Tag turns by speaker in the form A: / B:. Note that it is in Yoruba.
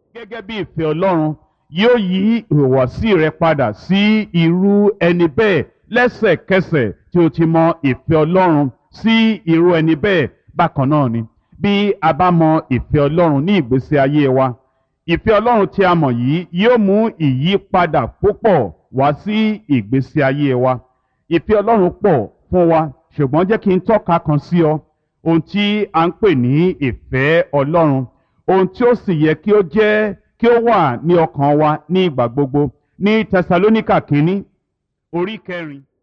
A: gẹ́gẹ́ bí ìfẹ́ ọlọ́run yóò yí ìhùwàsí rẹ padà sí irú ẹni bẹ́ẹ̀ lẹ́sẹ̀kẹsẹ̀ tí o ti mọ ìfẹ́ ọlọ́run sí irú ẹni bẹ́ẹ̀ bákan náà ni bí a bá mọ ìfẹ́ ọlọ́run ní ìgbésí ayé wa ìfẹ́ ọlọ́run tí a mọ̀ yìí yóò mú ìyípadà púpọ̀ wá sí ìgbésí ayé wa ìfẹ́ ọlọ́run pọ̀ fún wa ṣùgbọ́n jẹ́ kí n tọ́ka kan sí ọ ohun tí a ń pè ní ìfẹ́ ọlọ́run ohun tí ó sì yẹ kí ó jẹ́ kí ó wà ní ọkàn wa ní ìgbà gbogbo ní tẹsalóníkà kínní orí kẹrin